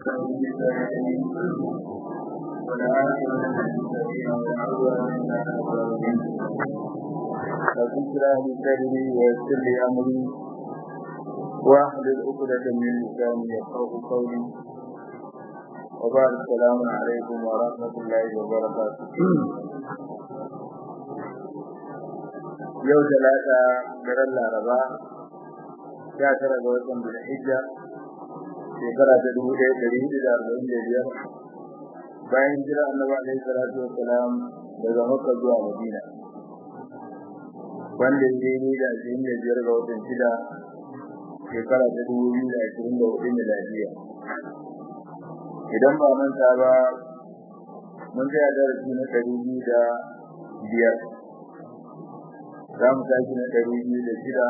فذكرى لسري ويسر لي امري واحلل عقدة من لساني يفقه قولي وبعد السلام عليكم ورحمة الله وبركاته yau talata daren laraba sha tara ga watan bilhijja shekara ta dubu ɗaya ɗari hudu da arba'in da biyar bayan jira annabi alaihi salatu wassalam daga makka zuwa madina wanda ya yi da ashirin da biyar ga watan shida shekara ta dubu biyu da ashirin da hudu miladiya idan ba manta ba mun tsaya darasi na ɗari biyu da biyar za mu tashi na ɗari biyu da shida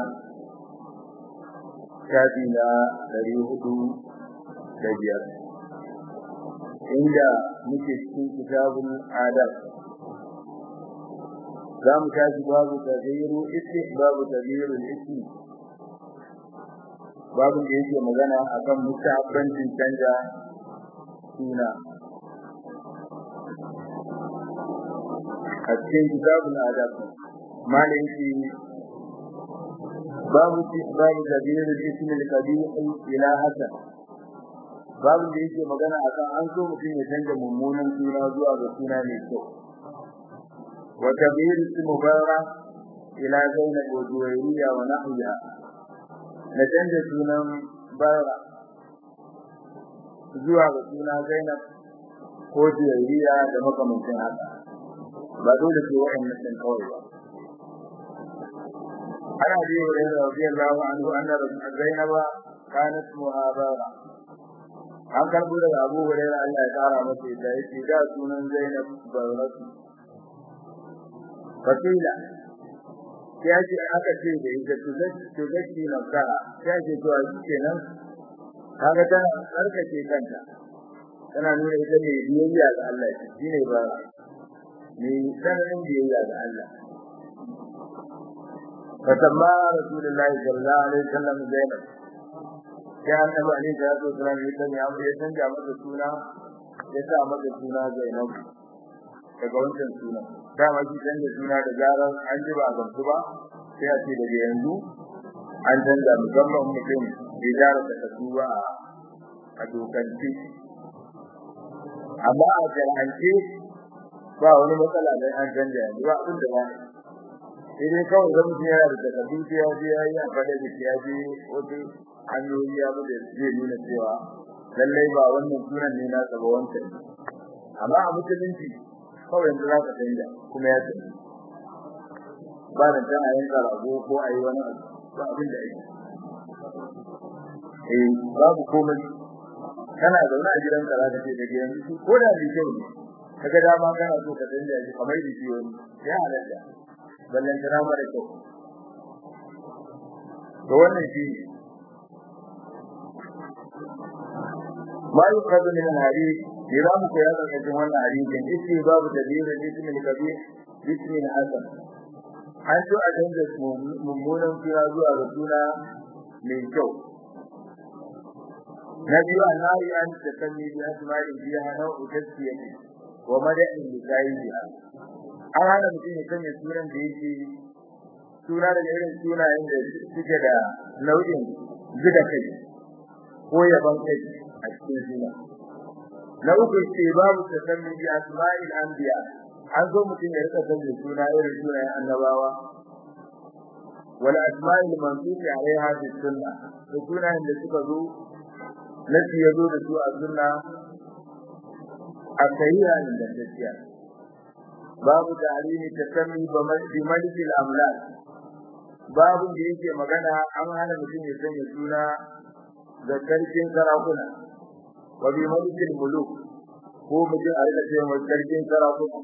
shafi na ɗari hudu da biyar inda muke cikin kitabun adab za mu tashi babu tabiru isti babu tabiru isti babu da yake magana akan mutabbancin canja suna a cikin kitabun adab malin shi babu babu tabiru ismi al-qabih ila hasan babu da yake magana akan an so mutum ya canja mummunan suna zuwa ga suna mai kyau وتغيير اسم مبارة إلى زينب وجويرية ونحوها نتنجى سونا بارة zuwa ga suna Zainab ko Juwairiya da makamancin haka ba dole ce wa'annan din kawai ba ana bi wa da radiyallahu anhu anna Zainab kanat muhabara an karbo daga Abu Hurairah Allah ya kara masa da yake da sunan Zainab baratu fakila ya ce aka ce da ita to zaki na kara ya ce to a kenan kaga tana tsarkake kanta tana nuna ita ne biyayya ga Allah shi ne ba ne sanin biyayya ga Allah fatamma rasulullahi sallallahu alaihi wasallam zainab ya annabi alaihi salatu wasallam ya sanya abu ya canja masa suna ya sa masa suna zainab daga wancan suna dama shi canza suna da zarar an ji ba gamsu ba sai a ce daga yanzu an canza musamman mutum bai gyara takardu ba a dokance amma a jar'ance ba wani matsala don an canza yanzu ba abin da ba sai dai kawai zan mutum yana da takardu sai ya je ya yi a fada da ya je wasu hanyoyi ya bude zai nuna cewa lallai ba wannan sunan ne na ba wancan amma a musulunci kawai yanzu za ka canja kuma ya canza ba da ta a yanka rago ko a yi wani abu ba abin da ake eh babu komai kana zaune a gidan ka zaka ce daga yanzu ko da ni kyau ne kaga dama kana so ka canja shi kamar da shi wani ya halatta ballan kana mara kyau to wannan shi ma yuqadu min al-hadith idan ku ya ga cikin wannan hadisin ishi babu tadbir ismi al-kabir ismi al-hasan an so a canza mummunan suna zuwa ga suna mai kyau na biyu annahi an takalli bi asma'i biha nau'u tasfiyati wa mada'in li sahibiha an hana mutum ya sanya sunan da yake suna da irin sunayen da suke da nau'in gida kai ko yaban kai a cikin suna na uku ce babu takalli bi asma'il anbiya an zo mutum ya rika sanya suna irin sunayen annabawa wal asma'il mansubi alaiha fi sunna to sunayen da suka zo nasi ya zo da su a sunna a sahiha da gaskiya babu ta'limi tasammi bi malik al-amlak babu da yake magana an hana mutum ya sanya suna da sarkin sarakuna wa bi malik al-muluk ko mutum a rika cewa sarkin sarakuna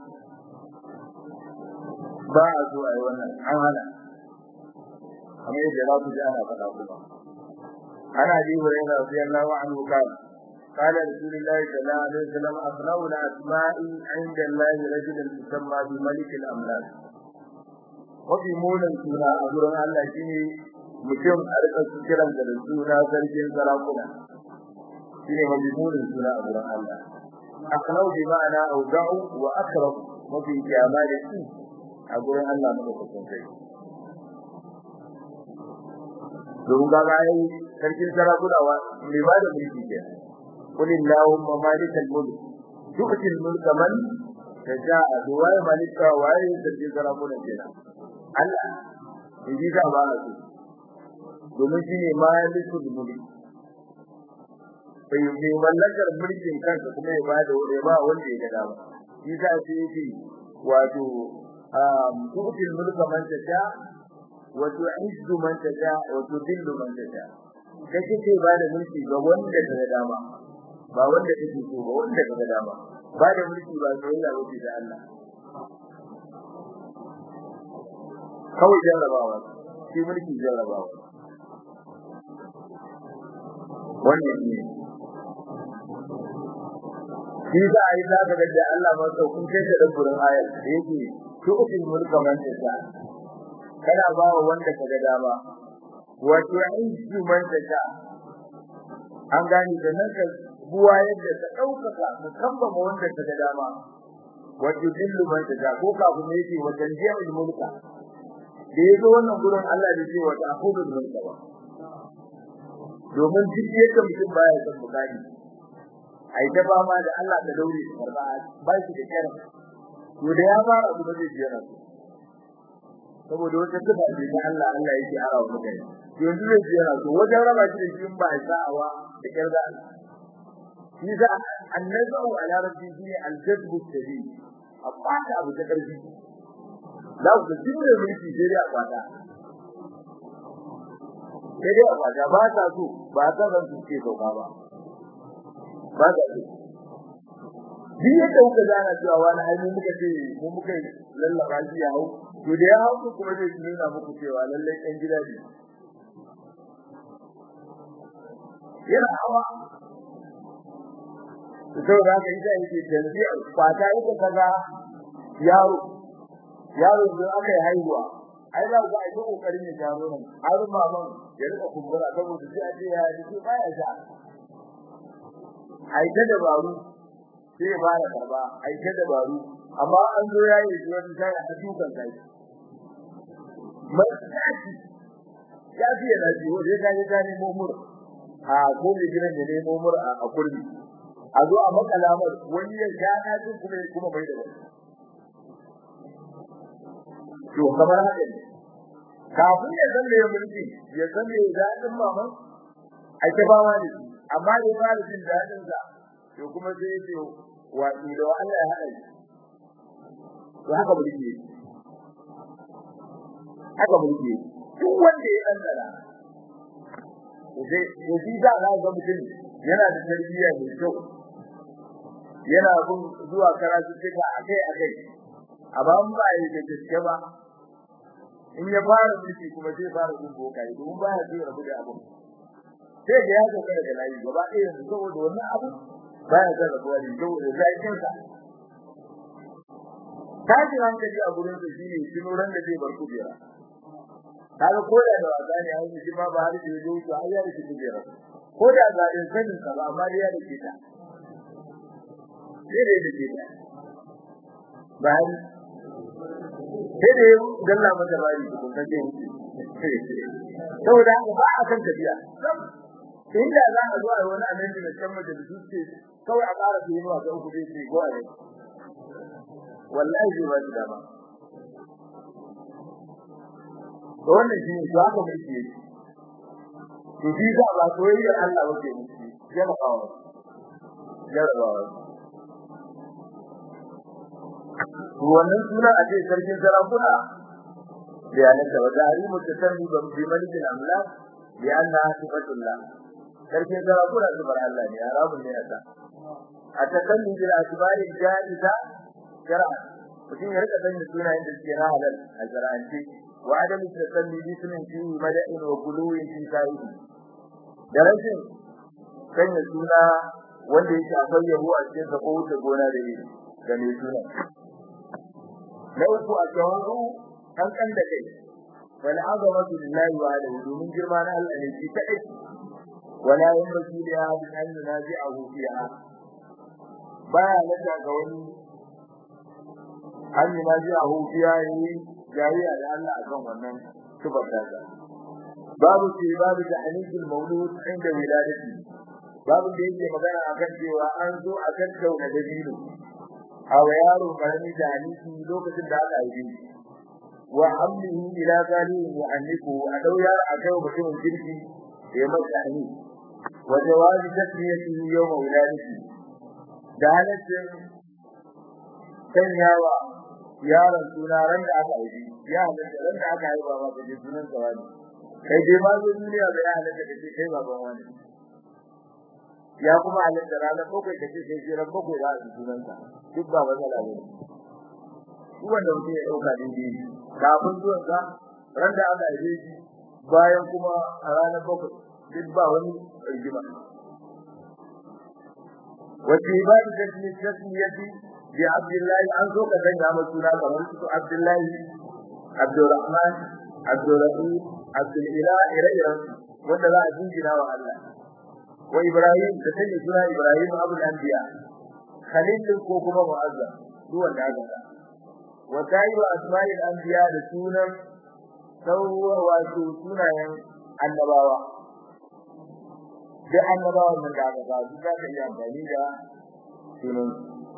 ba a zo a yi wannan an hana kamar yadda za ku ji ana faɗa kuma ana ji wa yana radiyallahu anhu kana قال رسول الله صلى الله عليه وسلم أصنع الأسماء عند الله رجلا تسمى بملك الأملاك وفي مولا سنة أقول الله شيني mutum a rika kiran da suna sarkin sarakuna shine majmurin suna a gurin Allah akhnau bi ma'ana awda'u wa akrab mafi jamali a gurin Allah madaukakin sai don ga bai sarkin sarakuna wa mai ba da mulki ke qul illahumma malikal mulk tu'ti al-mulk man tasha'a duwai malika wa ay sarkin sarakuna kenan Allah in ji ka ba su domin shine malikul mulk bai yi mallakar mulkin kansa kuma ya bada ya ba wanda ya ga dama shi sa sai yake wato tu'ti al-mulk man tasha'a wa tu'izzu man tasha wa tudillu man tasha kace ce ba da mulki ga wanda ka dama ba wanda kake so ba wanda ka dama ba da mulki ba soyayya ba da Allah kawai jarrabawa shi mulki jarrabawa wannan ne shi za a yi za ka ga Allah ma saukun kai da dabburin ayar da yake tu'til mulka man tasha kana ba wa wanda kaga dama wa tu'izzu man tasha an gani da nan ka buwa yadda ka daukaka ka kambama wanda kaga dama wa tudillu man tasha ko ka kuma yake wa tanjiyul mulka da yazo wannan gurin Allah da cewa ta akudul mulka ba domin duk yadda mutum baya son bukari ai ta ba ma da Allah ta daure karba ba shi da kira to da ya fara kuma zai jira su saboda wata sifa ce ta Allah Allah yake arawa mutane yanzu zai ji yana so wajen raba shi da shi ba sa'awa da kirda shi za annazu ala rabbi shi al-jadbu shadid abata abu ta karfi za ku ji ne mulki sai dai abata sai dai abata ba ta so ba ta san su ke sauka ba ba ta so Bi yadda kuka gana cewa wani hali muka ce mu muka lallaba shi ya hau to da ya hau kuma zai nuna muku cewa lallai ɗan gida ne yana hawa to da haka ita yake tanzi kwata ita kaza yaro yaro da aka yi haihuwa ai za ku ai kokarin ya jaro nan har maman ya rika kumbura saboda sai a ce ya ji baya sha ai ta dabaru sai ba da karba ai ta dabaru amma an zo yayi shi wani sai a dukan kai mataki ya fi yana ji wajen ka ga ne mumur a ko ne gidan da ne mumur a kurmi a zo a makalamar wani ya ja na jin kuma kuma bai da wani to kamar haka ne kafin ya san ya mulki ya san me dadin maman ai ta bawa ne amma da fara jin dadin sa to kuma sai ya ce wa da Allah ya hada shi to haka mulki haka mulki duk wanda ya dandana sai to shi da za ga mutum yana da tarbiyya mai kyau yana bin zuwa karatu tuka akai akai amma in ba yi da gaske ba in ya fara mulki kuma sai fara bin bokai domin ba ya tsira rabu da abu sai ga ya zo daga layi gaba ɗaya yanzu saboda wannan abu ba ya zara rabuwa da saboda zakin sa tashi hankali a gurin su shine tunoran da zai bar kujera kaga ko da wasa ne an yi ma ba har da yazo to ai ya rike kujera ko da ga din sanin ka ba amma ya rike ta sai da yake ta bayan sai da dalla mata bari ko kace saboda haka ba a kan tafiya inda za a zo a wani annabi da kan da duke kawai a ƙara su yi wa ga uku dai ce go a wallahi ba shi dama to wannan shi ne haka muke yi to shi da ba soyayyar Allah wace muke jarabawa jarabawa wannan suna a ce sarkin sarakuna bayanan da wata hari mutasammi ban bi malikin amlak bi anna sifatullah sarkin sarakuna zubar Allah ne haramun ne yasa a takalli bil asbari jaiza shar'a mutum ya rika sanya sunayen da suke na halal a shar'ance wa adam tasalli bi sunan fi mada'in wa quluwin fi sa'ihi da rashin sanya suna wanda yake akwai yabo a cikin sa ko wuce gona da yi ga mai suna na uku a tawazu an kan da kai wal azamatu lillahi wa ala domin girma na Allah ne shi kadai wala yanbaghi li ahadin an yunazi'ahu fiha baya lada ga wani an yunazi'ahu fiha yi jariya da Allah akan wannan tubar da babu ce babu da hanifin maulud inda wiladati babu da yake magana akan cewa an zo a tattauna dabino a wa yaro karami da hanifi lokacin da aka haife shi wa hamlihi ila zalihi wa anniku a dauya a kai mutumin kirki ya masa hani wa jawazi tasmiyatihi yawma wiladati da halaccin sanyawa yaron suna ran da aka haife ya halatta ran da aka haifa ba ka ji sunan sa wani kai dai ma zo duniya da ya halatta kace kai baban wani ya kuma halatta ranar bakwai kace kai jiran bakwai za a ji sunan sa duk ba matsala ne duk wanda mutum ya dauka daidai kafin zuwan sa ran da aka haife shi bayan kuma a ranar bakwai duk ba wani rigima wace ibadu da ne tasmiyati bi abdullahi an zo ka sanya masa suna kamar su abdullahi abdurrahman abdurrahim abdul ilah ire-iren wanda za a jingina wa Allah wa ibrahim da sanya suna ibrahim abul anbiya khalil ko kuma mu'azzam duk wanda aka sa wa ta'ibu asma'il anbiya da sunan sauwa wato sunayen annabawa da annabawan nan da aka sa su za ka yi amfani da sunan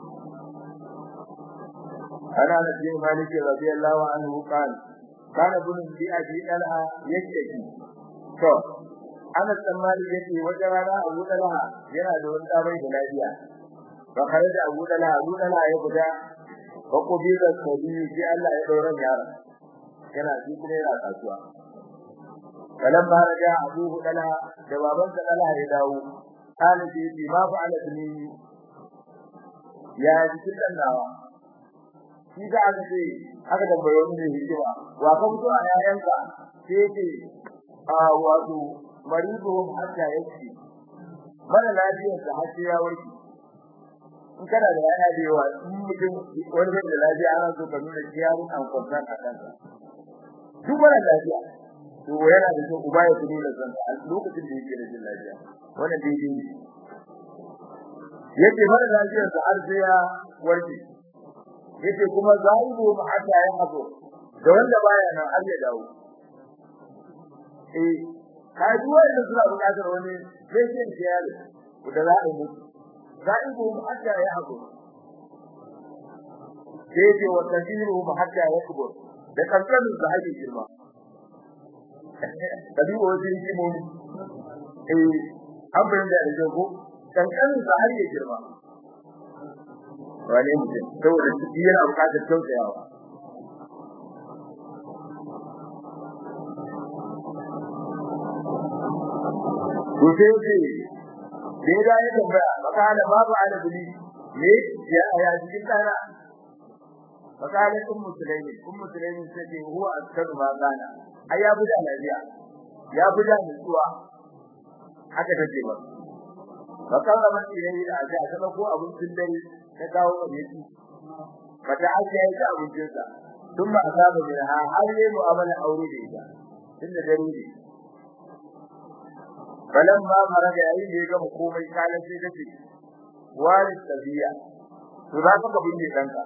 ana da bin maliki radiyallahu anhu qala kana bunun bi abi dalha yake to ana tsammani yake wata rana Abu Dalha yana da wani tsabai da lafiya fa kare da Abu Dalha Abu Dalha ya guda ko ko bi da sabi sai Allah ya daura yara yana shi kuma yana kasuwa kalan ba raja Abu Dalha da baban sa Dalha ya dawo kana shi bi ma fa ala tuni ya ji dan nawa shi da aka ce aka tambaye wani hikima wa ka fito a yayanka sai ce a wato maribuhum hatta yake mara lafiyar da har sai ya warke in kana da yana da yawa in mutum wani bai da lafiya ana so ka nuna kiyarin an kwanta a kansa duk mara lafiya to yana da so uba ya nuna kansa a lokacin da yake da jin lafiya wannan daidai ne yake mara lafiyar da har sai ya warke yake kuma zaibu ma hatta ya hazo da wanda baya nan har ya dawo eh kai duwa da suna buƙatar wani patient care da za a yi zaibu ma hatta ya hazo yake wa tasiru ma hatta ya kubo da kankanin da ake girma kadi wajen kimo eh an bayyana da jago kankanin da ake girma wane mutum saboda ciki yana bukatar tausayawa to sai ce da ya tambaya makala babu alabi ne ya aya cikin tsara makala kun musulmi kun musulmi sai ce huwa askaru ma gana ai ya buda lafiya ya buda nutsuwa haka take ba makala man yayi da aje a ko abincin dare ta kawo abinci fata ake yi ta abincin sa tun ba asaba min ha har yi mu'amala aure da ita tunda dare ne balan ma mara da yayin da ya gama komai kala sai kace wali tabiya to za ka binne danka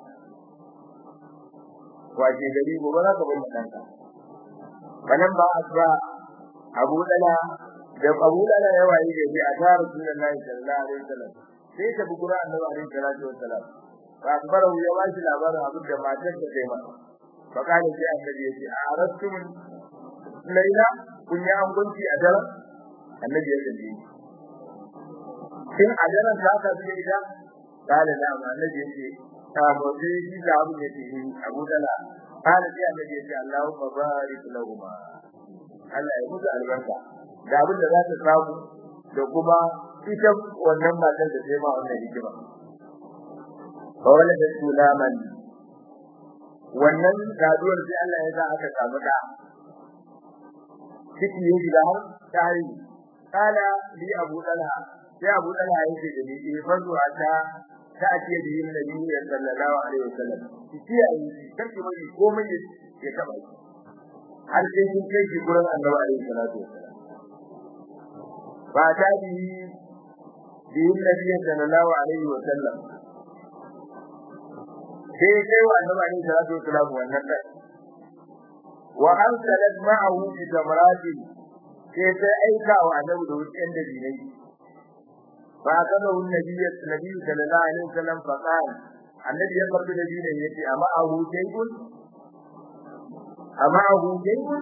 waje gari gobe za ka binne danka balan ba asba abu dala da abu dala ya waye gari a tare Rasulullahi sallallahu alaihi wasallam sai ta bugura annabi alaihi salatu wassalam fa akbaru ya washi labarin abin da matar ta kai masa fa kana sai annabi ya ce a arastum laila kun yi angunci a daren annabi ya ce kin a daren za ka bi ida kale da annabi ya ce ta motsi shi da abin ya ce abu dala kana sai annabi ya ce Allahumma barik lahum Allah ya musu albarka da abin da za ta samu da kuma ita wannan matan da sai ma wannan hikima wala da sulaman wannan gaduwar sai Allah ya sa aka samu da ciki ya shiga har tare kala li abu dalha sai abu dalha ya ce da ni eh farzu ta ta ce da yin nabi sallallahu alaihi wasallam ciki ya yi kake mai komai ya taba har sai kin kai shi gurin annabi alaihi salatu wasallam ba ta bi bi nabi sallallahu alaihi wa sallam sai kai wa annabi alaihi salatu wa sallam wannan kai wa arsalat ma'ahu bi tamrati sai ta aika wa annabi da wucin da dinai fa kaza wun nabi nabi sallallahu alaihi wa sallam fa qala annabi ya karbi da dinai yace amma ahu jaybun amma ahu jaybun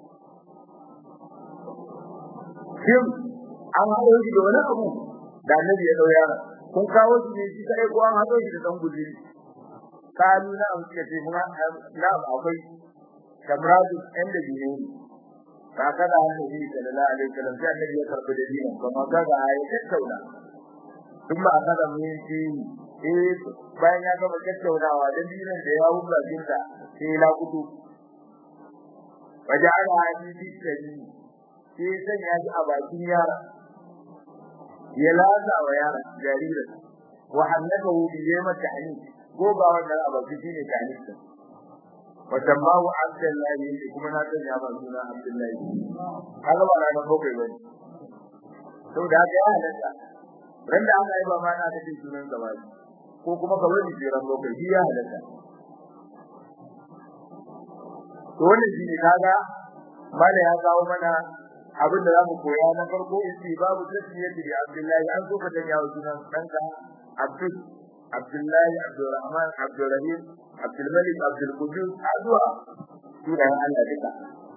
shin an haɗo shi da wani abu da annabi ya dauya kun kawo shi ne shi kai ko an haɗo shi da dan guzuri kalu na an ce mun na akwai kamradu inda dine ka kada annabi sallallahu alaihi wasallam sai annabi ya karbi da dinin kuma kaga ya tattauna kuma akada mun shi eh bayan ya gama tattaunawa da dinin da ya hubba jinta sai la kudu waja'ala hadisi tabi sai sanya shi a bakin yara ya laza wa yara jaririn wa hannakahu bi yama ta'lim ko ba wannan abaci shine ta'lim din wa tambahu abdullahi kuma na sanya ba suna abdullahi kaga ba na bakwai bane to da ga ya halatta ran da aka yi ba ma na kace sunan sa bane ko kuma ka wani jiran bakwai shi ya halatta to wannan shine kaga mala ya kawo mana abin da zamu koya na farko isi babu tasmiyati bi Abdullahi an so ka tanya wa sunan danka Abdul Abdullahi Abdurrahman Abdurrahim Abdul Malik Abdul Qudus azwa sunan Allah duka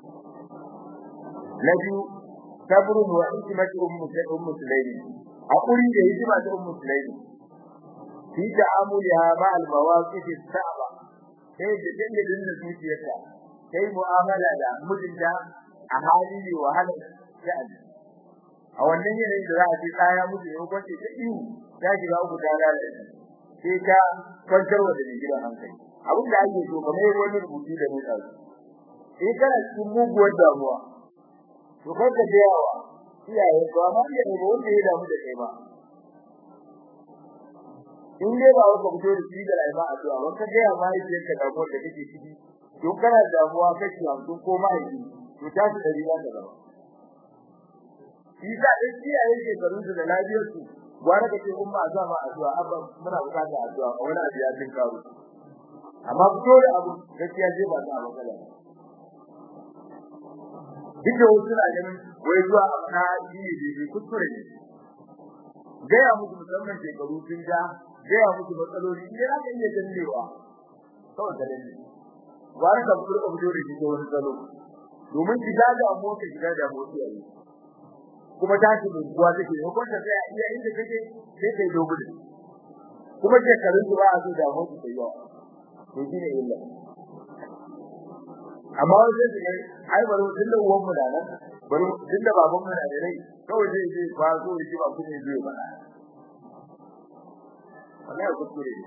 nabi sabru wa hikmatu ummu ummu sulaimi hakuri da hikima ta ummu sulaimi fi ta'amuliha ma al mawaqif as-sa'ba sai da dindin da zuciyarta sai mu'amala da mutunta a hali ne wahalar sha'ani a wannan yanayin da za a ce tsaya musu yau kwace ta ihu ta shiga uku ta lalace sai ta kwantar wa da gidan hankali abin da ake so kamar wani rubutu da nuna su sai kana cikin muguwar damuwa to kar ka je yawa iyaye ko amma iya ne ba wanda ya damu da kai ba in dai ba wanda fito da shi da rayuwa a zuwa wanda ga yawa mai yake ka damuwar da kake ciki to kana damuwa kake hamsin ko mahaifi to ta su dari za ta zama shi sa dai iyaye ke garin su da lafiyar su gwara kace umma a zama addu'a abba muna bukatar addu'a a wani abu ya jin karo amma fito da abu gaskiya je ba ta matsala duk da wasu na ganin wai zuwa na yi ne bai kuskure ne gaya musu musamman shekaru sun ja gaya musu matsaloli idan aka iya jannewa kawai da dalili gwara ka fito ka fito da shi ta wani salo domin shiga da mota shiga da mota yayi kuma ta shi buwa take ko ta sai iya inda kake sai kai dogo ne kuma ke karin ba a so da mota sai yawa to shine illa amma sai su ai baro din da uwan mu da nan baro din da baban mu da rai kawai sai sai ba so shi ba kuma zai ba wallahi kuskure ne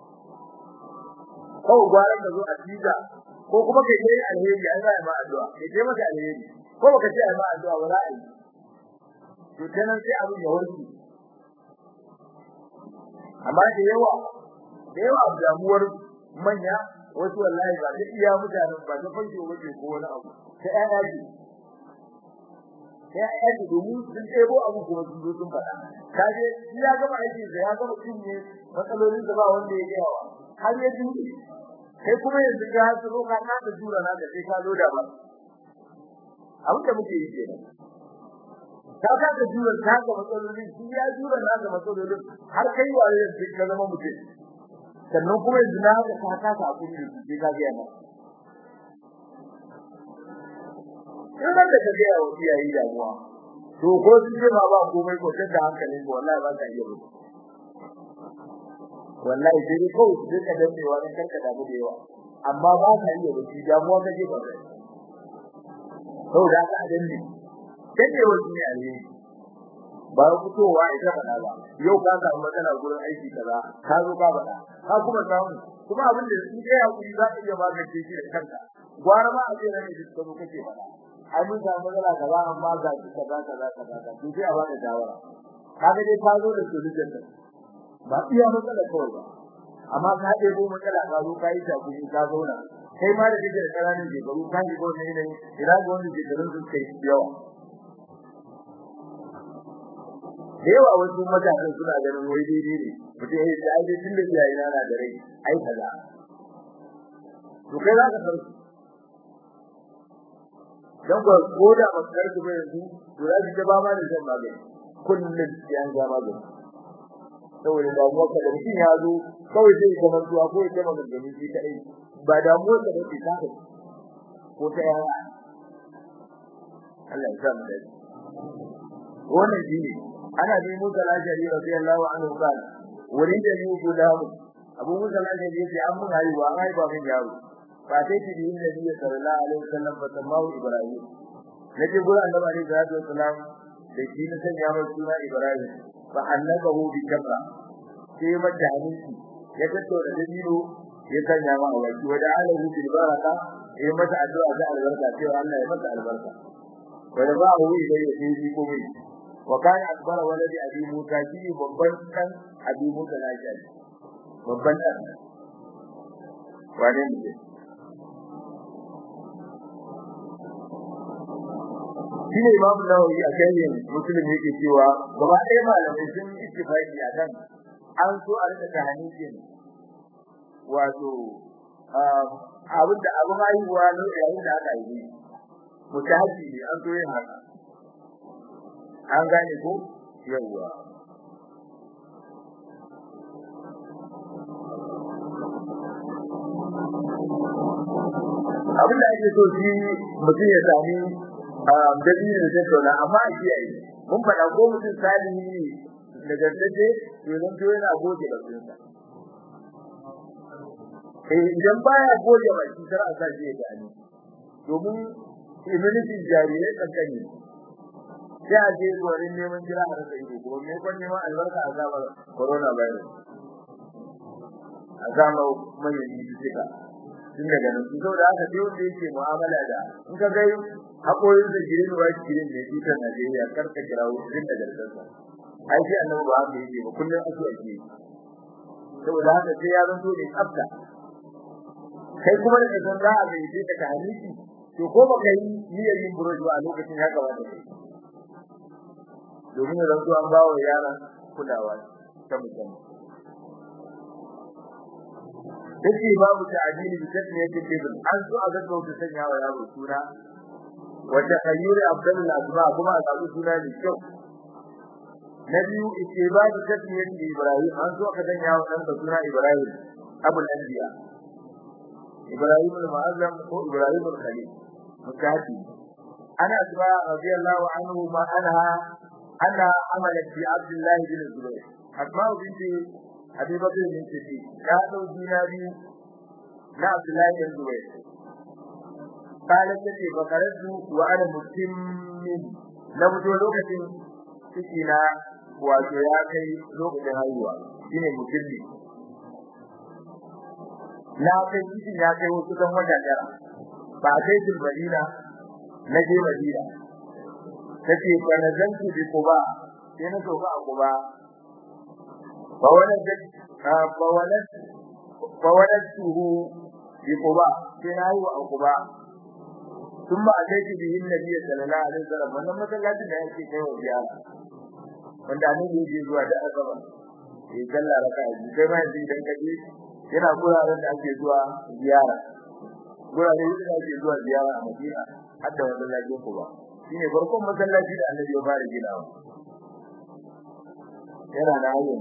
kawai gwaran da zo a tiga ko kuma kai kai alheri an ga ma addu'a kai kai maka alheri ko baka ce ai ma addu'a wala ai to kenan sai abin ya warke amma da yawa da yawa damuwar manya wasu wallahi ba da iya mutanen ba da fanke waje ko wani abu sai ai ai sai ai domin sun tsebo abu kuma sun zo sun faɗa kaje ya gama aiki da ya gama cinye matsalolin da ba wanda ya gaya wa har ya ji kai kuma yanzu ga su roka ka da jura na da sai ka loda ba abin da muke yi kenan ka ka da jura ka ga matsalolin shi ya jura na ga matsalolin har kai waye yanzu ka zama mutum sannan kuma yanzu na ga ka ka ta abin da sai ka ga yana in da ka ga wa iyaye damuwa to ko su ce ba ba komai ko da hankalin ko wallahi ba ka iya ba wallahi sai dai kawai su ka danne wani karka da mu da yawa amma ba ka iya ba damuwa kake ba to da ka danne danne wani ne alheri ba fitowa ita bana ba yau ka samu matsala gurin aiki kaza ka zo ka bada ka kuma samu kuma abin da su kai hakuri za ka iya magance shi da kanka gwara ma a ce ne da su kake bada ai mun samu matsala kaza amma ga shi kaza kaza kaza to sai a bada shawara kaga dai ka zo da solution din ba iya matsala kawai ba amma ka ɗebo matsala ka zo ka yi ta kuma ka zauna kai ma da kake da ƙananan shekaru ka ji ko ne ne ina ga wanda shekarun su kai yawa da yawa wasu matasan suna ganin wai daidai ne mutum ya ce ai tun da iyaye na da rai ai kaza to kai za ka san su dan ko ko da ba ka karku ba yanzu to za ki ba ma da shan magani kullum sai an ga magani saboda damuwa ka da mutum ya zo kawai zai ga mantuwa ko ya ce magani shi kai ba damuwa ka da ta ko ta yawa Allah ya sa mu dace wannan shine ana bi Musa al-Ashari radiyallahu anhu kan wurin da yi gudamu Abu Musa al-Ashari yace an mun haihuwa an haifa min yaro fa sai ti bi Nabi sallallahu alaihi wasallam fa tamahu Ibrahim nabi gura annabi alaihi salatu wasallam da shi ne sanya mai suna Ibrahim fa annabahu bi kabra sai mata hadisi ya tato da dabino ya sanya ma awaki wa da'alahu bil baraka ya mata addu'a da albarka sai Allah ya mata albarka wa da ba'u ilayhi fi komai wa kana akbar waladi abi musa shi babban dan abi musa na shi babban dan wane ne shi ne imam nawawi a kan muslim yake cewa gaba ɗaya malamai sun yi ittifaqi akan an so a rika tahanikin wato abin da abu haihuwa ne yayin da aka yi mutahaji ne an so yin haka an gane ko yawa abin da ake so shi mutum ya sami dalilin da tattauna amma a kiyaye mun faɗa ko mutum salihi ne daga tace to zan to yana goge da sunsa eh idan baya goge baki sai a sa shi ya gani domin immunity jarirai kankani sai a je gurin neman jira a rasa ido kuma me kwan neman albarka a zama corona virus a zama mai yi duka tun daga nan su saboda haka sai wanda yake mu'amala da in ka ga hakoyin da girin wa girin ne tutar Najeriya kar ka kira wurin da gargarsa ai sai annabi ba haka yake ba kullum ake ake saboda haka sai ya zanto ne tsafta kai kuma da san za a bai sai ka haniki to ko ba kai niyyar yin buruji ba a lokacin ya kamata kai domin da zuwa an bawa yaran kulawa ta musamman Dake babu ta'dili bi tasmiyati ibn an so a ga ta sanya wa yaro suna wata khayyuri abdul asma kuma a samu suna da kyau na biyu istibadu tasmiyati ibrahim an so ka sanya wa dan suna ibrahim abul anbiya ibrahim al-mu'azzam ko ibrahim al-khalil mutaati ana asma radiyallahu anhu ma anha أنها عملت في عبد الله بن الزبير أسماء بنت أبي بكر بن صديق كانوا ديناري لا عبد الله بن الزبير قالت لي فقررت وأنا مسلم نبت لوكة سكينة wato ya kai lokacin haihuwa shine musulmi na kai cikin ya kai wasu kan wata tara ba kai jin madina na je madina tace fa nazantu bi quba sai na soka a quba fa wala fa wala fa wala tuhu bi quba sai na yi a quba thumma ataiti bihi nabiy sallallahu alaihi wasallam wannan masallacin da yake kai wa ziyara wanda ne yake zuwa da azaba eh kalla raka ji kai ma yanzu idan kaje yana guraren da ake zuwa ziyara guraren da ake zuwa ziyara a Madina har da wannan lafiyar quba shine farkon masallaci da Annabi ya fara ginawa yana da hayyan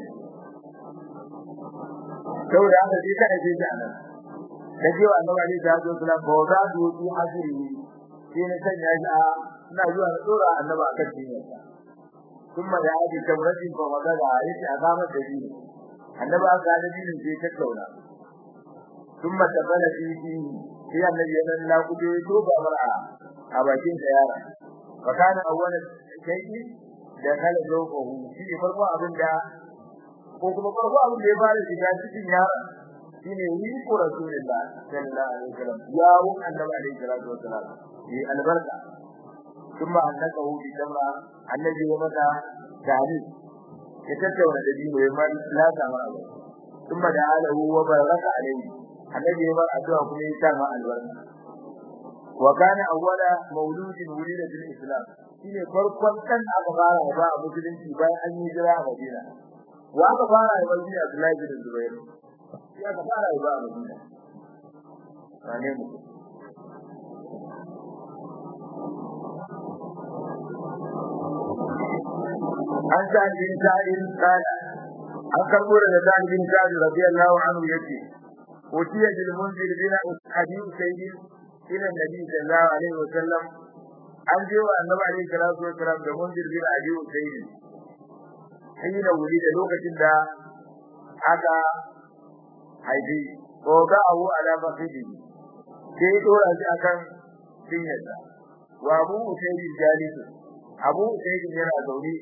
saboda haka sai ka aje shi anan kaje wa Annabi ne da zo kula ba za su yi hasiri sai na sanya shi a ina zuwa na dora Annabi akan dinyarsa kuma da haji kamratin fa wada da yace a gama da shi Annabi aka da dinin sai ta kauna kuma tabala fi sai Annabi ya nan la kuje to ba mar'a a bakin da yara fakana awwal shay'i da kala zawqahu shi ne farko abin da ko kuma farko abin da ya fara shiga cikin yara shine yi ko rasulullah sallallahu alaihi wasallam ya wu annabi alaihi salatu wasallam yi albarka kuma annaka hu bi jamra annabi ya mata tare ya tattauna da dino ya man la ta ma kuma da alahu wa baraka alaihi annabi ya bar addu'a kuma ya sa ma albarka وكان اول مولود ولد في الاسلام shine farkon dan da aka fara ba a musulunci bayan an yi jira a Madina wa aka fara ba shi Abdullahi bin Zubair shi aka fara ba a Madina wane mu an sa bin ta'in kana an karbo daga ta'in bin ta'in radiyallahu anhu yace utiya bil munzir bin hadith sayyid ila nabi sallallahu alaihi wasallam an je wa annabi alaihi salatu wasallam da munzir bin hadith sayyid hina wuri da lokacin da aka haifi ko ga abu ala bakidi sai dora shi akan cinyarsa wa abu sayyid jalisu abu sayyid yana zaune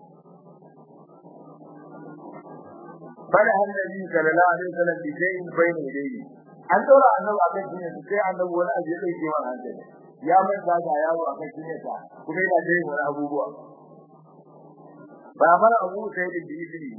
fara annabi sallallahu alaihi wasallam bi shay'in bayna yadayhi an dora annabi akan cinyar sai annabi wani abu ya dauke wa hankali ya manta da yawo akan cinyar sa kuma yana da wani abubuwa ba fara abu sayyid bi izini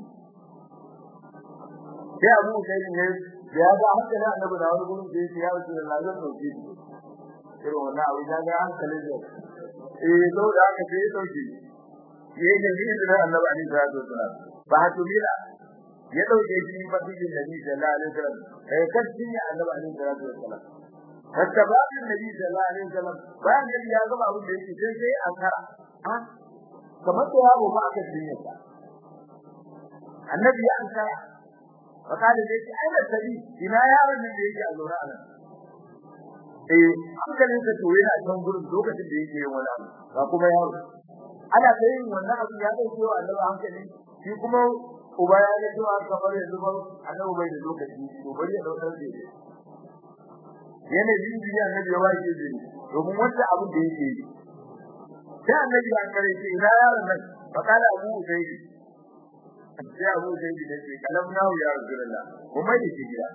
sai abu sayyid ne da ya ga hankali annabi da wani gurin da yake ya wuce da lazan dauke shi irin wannan abu ya ga hankalin da eh saboda haka sai ya dauke yayin da izinin annabi alaihi salatu wasallam ba hatu mila ya dauke shi fadilin nabi sallallahu alaihi wasallam eh kashi ne annabi alaihi salatu wasallam hatta babin nabi sallallahu alaihi wasallam bayan da ya gaba abin da yake sai sai an kara ha kamar da yaro ba aka dinne sa annabi ya an kara fakada da yake ai da tabi ina yaron nan da yake a lura nan eh hankalin sa to yana kan gurin lokacin da yake yin wani abu ba kuma yaro ana yin wannan abu ya dauke wa annabi hankali shi kuma uba ya ga cewa kamar yanzu ba annabi bai da lokaci to bari ya daukar da shi yana yin biya annabi ya wace shi domin wanda abu da yake yi sai annabi ya kare shi ina yaron nan fa kana abu sai sai abu sai ne ce kalam nahu ya rasulullah kuma da shi gida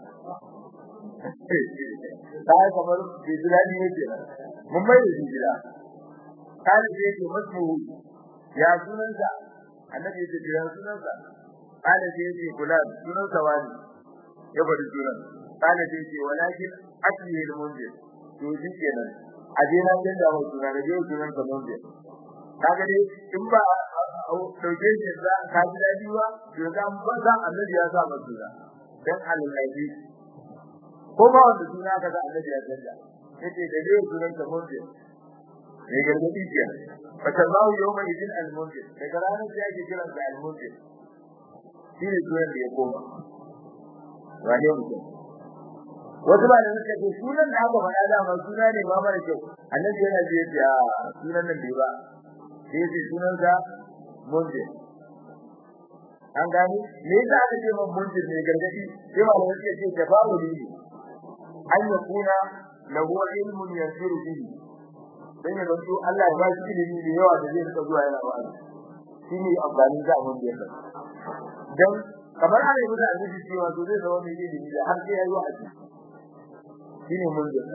sai kamar bai jira ni yake mun bai da shi gida kai sai ce masu ya sunansa annabi ya ce ya sunansa kana sai yace kula sunan sawani ya bari sunan kana sai yace walakin asli al munzir to shi kenan aje na dan da wannan sunan da sunan sa munzir kaga dai in ba dauke shi za ka ji dadi ba to ga ban san annabi ya sa masa suna dan alallahi ko ba wanda suna kaga annabi ya tsaya yace da dai sunan sa munzir ne gargadi ke fatallahu yawma idin al munzir daga ranar sai ake kiran da al munzir shi ne sunan da ya koma wane mutum wasu ba da suka ce sunan da aka faɗa da ma suna ne ba mara kyau annabi yana ji yace a sunan nan bai ba sai yace sunan sa munje an gani me yasa aka ce man munje ne gargadi sai ba da suka ce tafawuli ne an ya kuna lahu ilmun yasiru bihi dan ya zanto Allah ya ba shi ilimi da yawa da zai rika zuwa yana ba shi ne amfani da abin da ya dan kamar ana yi musu azuci cewa to zai zama mai ilimi da har sai ya yi wa'azi shine mun da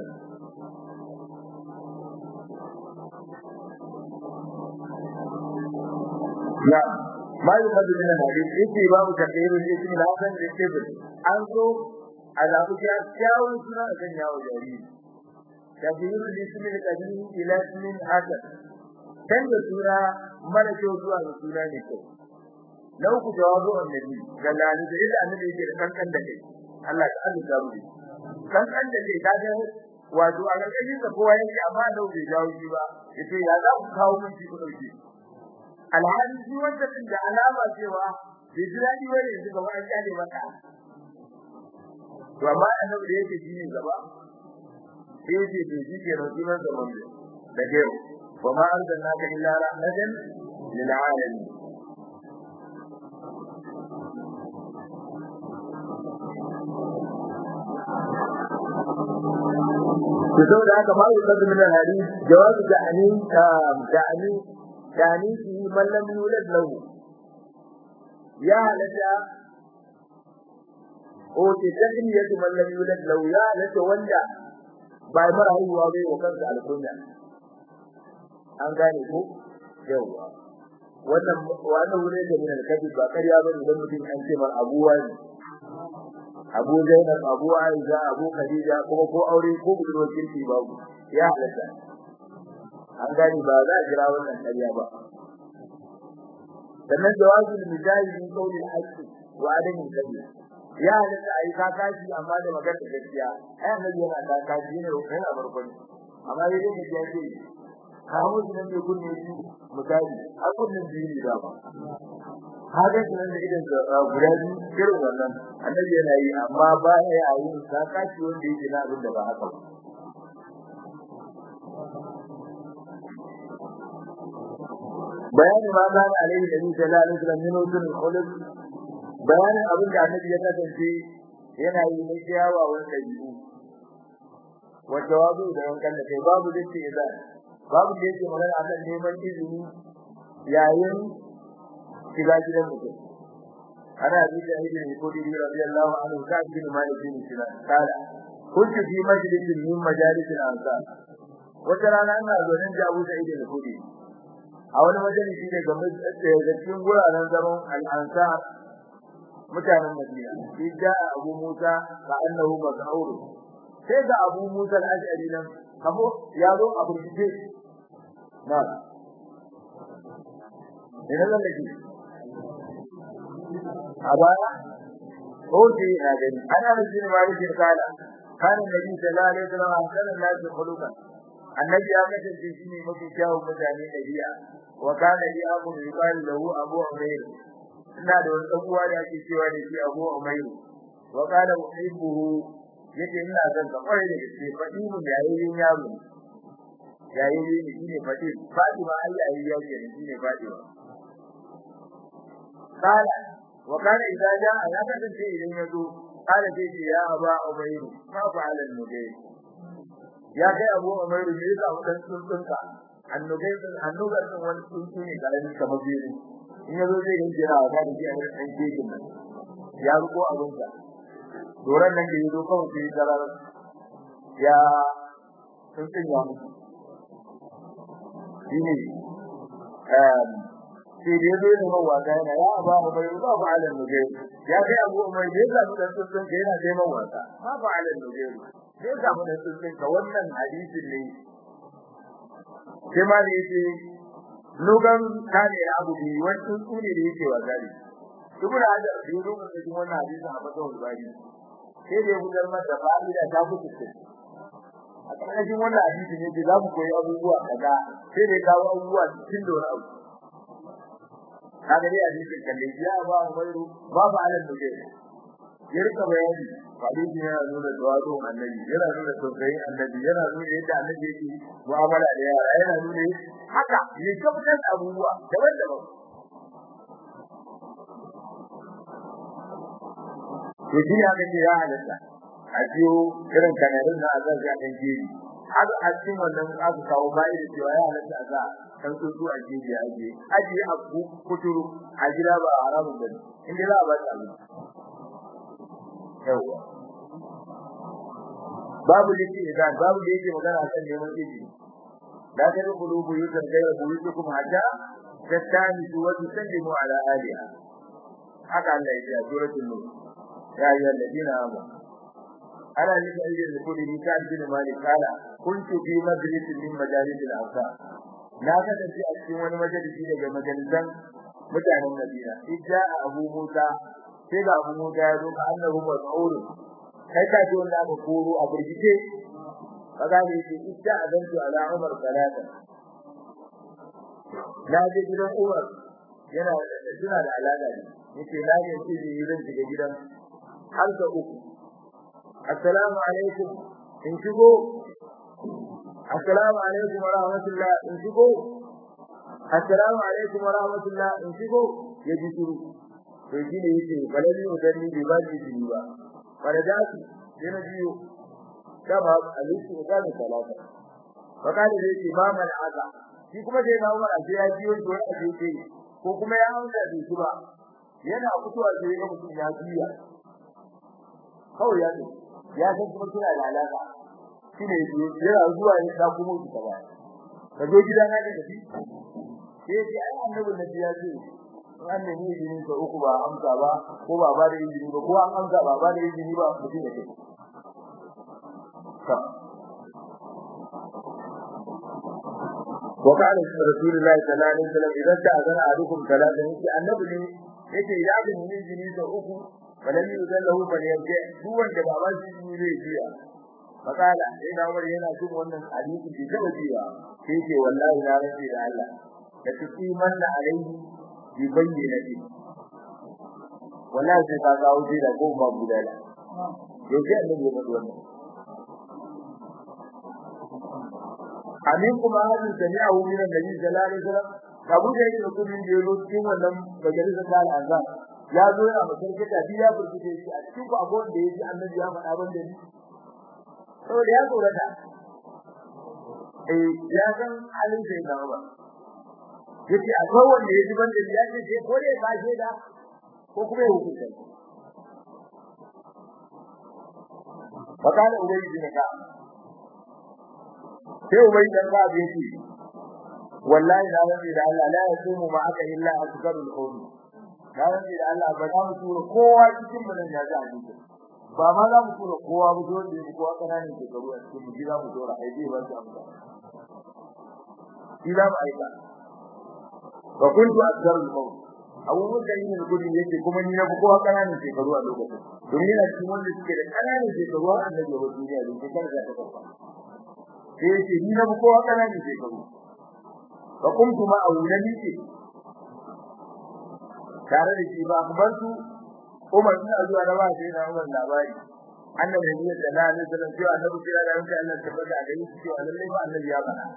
ya ma yi hadu min hadisi yake babu takdirin ismi na san da yake an zo a zabu ya kyawun suna a kan yawo jariri takdirin ismi da kadin ila ismin hasan dan da suna mara kyau zuwa ga suna ne kyau na uku jawabu annabi ga lani da yadda annabi yake da kankan da kai Allah ta Allah ta rubi kankan da kai kaga wato a gargashin da kowa yake amma da bai jawo shi ba yace ya za ku kawo mun shi ku dauke alhali shi wanda din da alama cewa bai ji dadi bane yanzu gaba an kyale maka to amma annabi da yake shi ne gaba sai yace to shi ke rasulan zaman da ke wa ma arsalnaka illa rahmatan lil alamin to saboda haka ma yi kazu min al-hadith jawabu da'ani da'ani da'ani fi man lam yulad lahu ya halata o ce takriyatu man lam yulad lahu ya halata wanda ba mara haihuwa bai wa kansa alkunya an gane ko yawa wannan wannan wurin da min al-kadib ba kariya bane idan mutum an ce mar abuwa ne Abu Zainab Abu Aiza Abu Khadija kuma ko aure ko budurwar kirki babu ya halatta an gani ba za a jira wannan ƙarya ba sannan jawabul mijahi min qawli al-haqqi wa adami al-kadhib ya halatta ayi kakashi amma da magana gaskiya ai annabi yana kakashi ne yana barkon amma dai da ya ce kawo shi nan da kunne shi misali har kunnen biyu da ba haka shi nan da idan da guda biyu irin wannan annabi yana yi amma ba ya yi kakashi wanda yake na abin da ba haka ba bayanin ma ba alaihi da ni sallallahu alaihi wasallam min usul khuluq bayanin abin da annabi ya kasance yana yi na ciyawa wanda yi wa jawabu da wankan da kai babu da ce idan babu da yake magana akan neman izini yayin shiga gidan mutum ana bi da ibn Qudi radiyallahu anhu ka bin Malik bin Sinan kala kuntu fi majlisin min majalis al-ansar wata rana ina zaune da Abu Sa'id al-Khudri a wani majalisi ne ga cikin guraren zaman al-ansar mutanen Madina idda Abu Musa ka annahu maz'ur sai da Abu Musa al-Ash'ari nan kamo ya zo a burkice na ina nan ne a baya ko ji na gani ana jin malikin kala kana nabi sallallahu alaihi wasallam kana nabi khuluqan annabi ya kasance shi ne mafi kyawun mutane da biya wa kana li abu yuqalu lahu abu umayr ina da wani dan uwa da ake cewa da shi abu umayr wa kana uhibbuhu yace ina son ka kware da gaske fadi mun yayin yaro yayin ne shine fadi fatima ai yayin yaro ne shine fatima kala wa kana idza jaa ya kasance idan yazo kala sai ce ya aba umayr ma fa'ala al-mudayr ya kai abu umayr ne yasa wadan tsuntsunka annubai annubar din wani tsuntsu ne karamin kamar biyu in yazo zai yi jira ga da jiya da ɗan kejin nan ya ruko abin sa doran nan da yazo kawai sai zarar ya tsuntsun ya mutu shine um sai da yazo ne mawa da yana ya ba mu bai ba ba alan nuje ya kai abu mai da yasa da tsuntsun da yana sai mawa ta ba ba alan nuje sai ga mu da tsuntsun ka wannan hadisin ne sai ma da yake lugan kane abu bi wani tsuntsu ne da yake wa gari duk da hada da yaro da cikin wannan hadisin a fata wani sai da ya gudar mata fa'ida ta kuce a ƙarƙashin wannan hadisi ne da za mu koyi abubuwa kaza sai da kawo abubuwa cikin da wani abu kaga dai hadisin kalle ya ba Umairu ba ba alal duje ya rika bayani hadisi yana nuna tawadu annabi yana nuna tausayin annabi yana nuna yadda annabi yake mu'amala da yara yana nuna haka ne tabbatar abubuwa daban-daban to shi ya kace ya halatta a ciyo irin kanarin na azan ga kan jeri har a cikin wannan aka kawo bai da cewa ya halatta a za kan tsuntsu a jeji a je aji a kuturu a gida ba a haramun da inda za a ba ta abin yawa babu liki idan babu da yake magana kan neman izini la tadkhulu buyutan ghayra buyutikum hatta tattanisu wa tusallimu ala aliha haka Allah ya ce a suratul nur ya ayyuhal ladina amanu ana nufin ayyukan da kudi ta bin malik kala kuntu fi majlisin min majalis al-ansar na kasance a cikin wani majalisi daga majalisan mutanen Madina idda Abu Musa sai ga Abu Musa ya zo ka annabi mas'ul kai ka ji wanda aka koro a burgice kaga ne ce idda adantu ala Umar salata na je gidan Umar yana suna da alaka ne yace na ne ce zai zan shiga gidan har da uku assalamu alaikum in shigo assalamu alaikum wa rahmatullah in shigo assalamu alaikum wa rahmatullah in shigo ya ji shiru to shi ne yake balali udanni bai ba shi shiru ba farajatu sai na biyo kama alisu udanni salata fakali da yake ba man aka shi kuma sai na umar sai ya biyo to ya ce ko kuma ya amsa da shi ba yana fitowa sai ga mutum ya biya kawai ya ce ya san kuma kina da alaka shine yana zuwa ne da kuma ki ta baya ka zo gida na da shi sai sai ai annabi na ya ce an ne ni izini ko uku ba amsa ba ko ba ba da izini ba ko an amsa ba ba da izini ba mutum da kai وقال رسول الله صلى الله عليه وسلم اذا استاذن احدكم ثلاثه يجي النبي ne yake ya ga mun jini da uku falan yuzan lahu bal yarji duk wanda baban shi ne zai jiya fakala sai na umar yana jin wannan hadisi da taba jiya sai ce wallahi na rabi da Allah da tuki manna alaihi bi bayyinati wallahi sai ka kawo ji da goma budala yau sai annabi ya faɗi wannan amin kuma hadin sami'ahu min annabi sallallahu alaihi wasallam abu da yake kudin da yaro cikin wannan majalisar da al'azam ya zo yana makarkata bi ya furkute shi a cikin abun da yaji annabi ya faɗa ban da ni saboda ya tsorata eh ya san halin sai da ba yace a ko wanda yaji ban da ya ce ko dai ba shi da ko kuma ya hukunta fakala ubay bin ka sai ubay dan ka bi shi wallahi da rabbi da Allah la yasumu ma'aka illa asgarul qawm da rabbi da Allah ba za mu tura kowa cikin mu nan ya ji hadisi ba ma za mu tura kowa mu zo da kowa kananin ke garu a cikin mu gida mu tura ai dai ba su amsa ila ba aika wa kuntu asgarul qawm abu muka yi ne gudun yake kuma ni na fi kowa kananin ke garu a lokacin domin yana cikin wanda suke da kananin ke garu a annabi wa duniya da ke karga ta kafa sai yake ni na fi kowa kananin ke garu fa kuntu ma awlani ce tare da shi ba akbartu Umar bin Abdul Rahman ba sai na Umar labari annabi ne da Allah ne sallallahu alaihi wasallam annabi kira da wanda Allah tabbata a gare shi cewa lalle ba annabi ya bana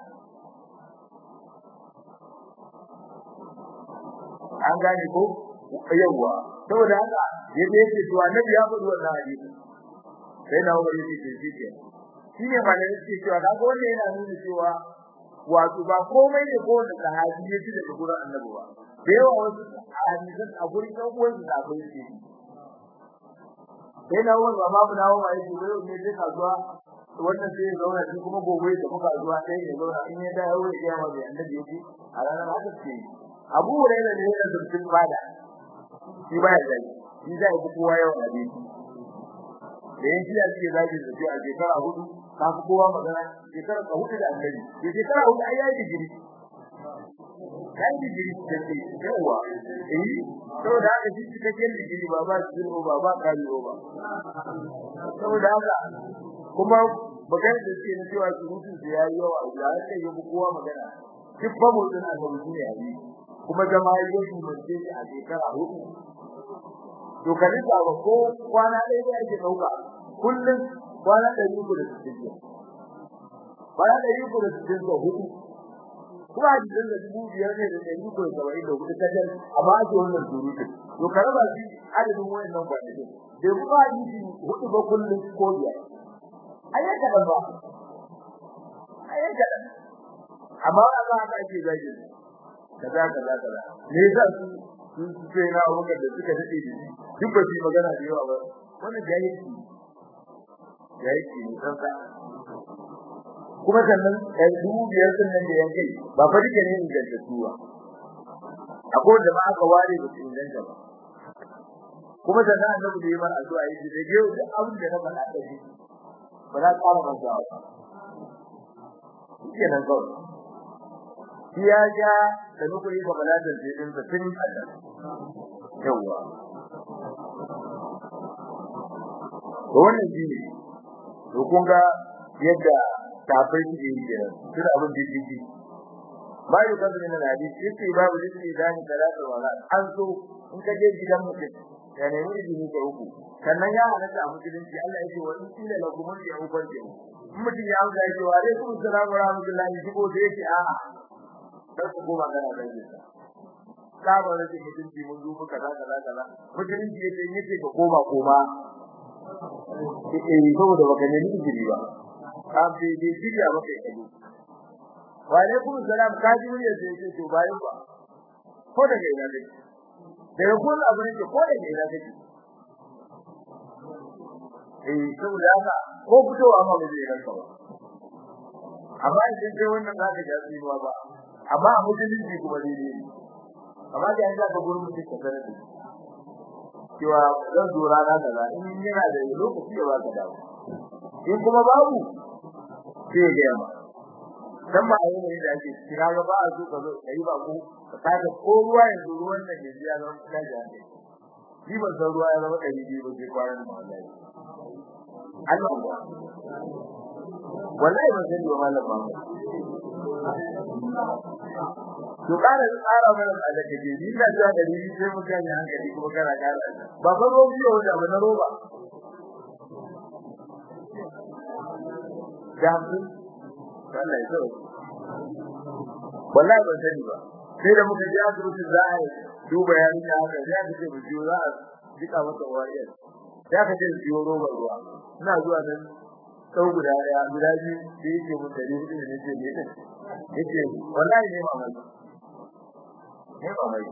an gane ko yawa saboda haka yadda yake cewa annabi ya faɗi wannan hadisi sai na Umar yake ce shi shi ne ba da yake cewa kaga wannan yana nuna cewa wato ba komai ne ko da sahabi ya ci daga gurin annabi ba da yawa wasu hadisan a gurin ɗan uwan su da akwai shi sai na wani ba mu dawo mai shi wai ne sai kasuwa wannan sai ya zauna shi kuma gobe da muka zuwa sai ya zauna in ya dawo ya kiyama bai annabi yake a ranar haka ce Abu Hurairah ne da zurfin fada shi ba ya zai shi zai fi kowa yawan hadisi da yin shi da suke zagi da su a shekara hudu ka fi kowa magana shekara ka hudu da annabi da shekara hudu ai yayi digiri kai digiri da ke yawa eh saboda haka shi cikakken digiri ba ba shi ba ba kari ba saboda haka kuma magana da suke na cewa surutun su yayi yawa da haka ya fi kowa magana duk ba mu din annabi shi ne yayi kuma jama'a ya shi mace shi a shekara hudu to kan ba ko kwana ɗaya da yake dauka kullum kwana ɗari uku da sittin kwana ɗari uku da sittin da hudu kuma a jikin da dubu biyar ne da ɗari uku da saba'in da hudu kacal amma ake wannan surutun to ka raba shi adadin wayannan kwanakin bai kuma hadisi hudu ba kullum ko biyar ayyar kaɗan ba ayyar kaɗan amma a za ka ake zagi kaza kaza kaza me yasa su sun ce na abubakar da suka daɗe da shi duk ba su yi magana da yawa ba wannan jahilci jahilci ne san sa kuma sannan ɗan dubu biyar sun nan da yankai ba fa duka ne ingantattu ba akwai da ba aka ware da su inganta ba kuma sannan annabi da yi mana addu'a yi da yau da abin da na faɗa da shi ba za ka ƙara mantawa ba shi nan kawai shi ya ja da nukuri ga baladan sai din sa tun Allah yawa to wannan shi ne to kun ga yadda tafai shi yake kenan tun abin da yake bayu kan min hadisi yace babu lisi dan talata wala an so in ka je gidan mutum ya nemi izini ka uku sannan ya halatta a musulunci Allah yake wa in kila lakum ya ubar da mutum ya amsa yake wa alaikum assalam wa rahmatullahi shigo da yake a'a kar ku goma kana da shi ka ba da mutunci mun duba kaza kaza kaza mutunci yake yake ka koma koma eh saboda baka nemi izini ba ka bi bi jiya baka yi wa alaikum salam ka ji mun yace ce to bayan ba ko da ina ne da kun abu ne ko da ina ne eh saboda haka ko fitowa ma ba zai ranka ba amma idan sai wannan zaka ga tsinuwa ba amma a musulunci kuma daidai ne amma da yanzu aka gurin mutum ka sanar da cewa zan zo rana kaza in yana da lokaci ya baka dawo in kuma babu sai ya gaya ma dan ba ayi ne da ake kira ga ba a so ka zo kai ba ko ka kaga ko ruwa yanzu ruwan da ke jiya zama kuma da ne shi ban san ruwa ya zama ɗari biyu ba sai kwanan da wallahi Allah ba wallahi ban sani ba malam ba to kana tsara mana da kake ni da ta da ni sai mun gane hankali kuma kana kara ba fa ruwan biyo da ba na roba da mu wallahi to wallahi ban sani ba sai da muka ji asibiti za a duba yarin da haka sai aka ce mu biyo za a jika mata wariyar sai aka ce biyo roba ruwa ina zuwa nan sau guda daya guda biyu da yake mun dari hudu ne ce ne din yake wallahi ne ma mai ne ma mai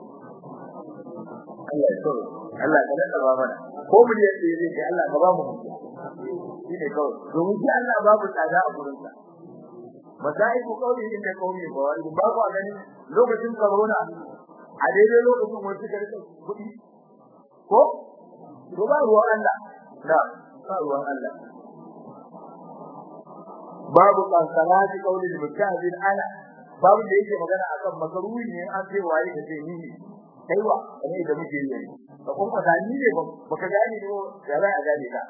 Allah ya tsoro Allah ka nada ba mana ko mu ne sai yake Allah ka ba mu shi ne kawai domin shi Allah babu tsada a gurin sa masaiku kauli inda kauli ba wani ba ku gani lokacin corona a daidai lokacin wani suka rika kuɗi ko to ba ruwan Allah da ba ruwan Allah babu kansalati kauli mutahidin ana babu da yake magana akan makaruhi ne an ce waye da ce ni kaiwa ne da muke yi ka kuma da ni ne baka gane ne ya za a gane ka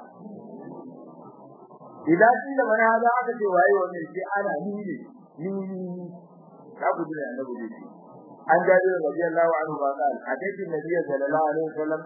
idan kila mana hada aka ce waye wannan sai ana ni ne ni ka gudu da annabi ne an jaji radiyallahu anhu ba qal hadisi nabi sallallahu alaihi wasallam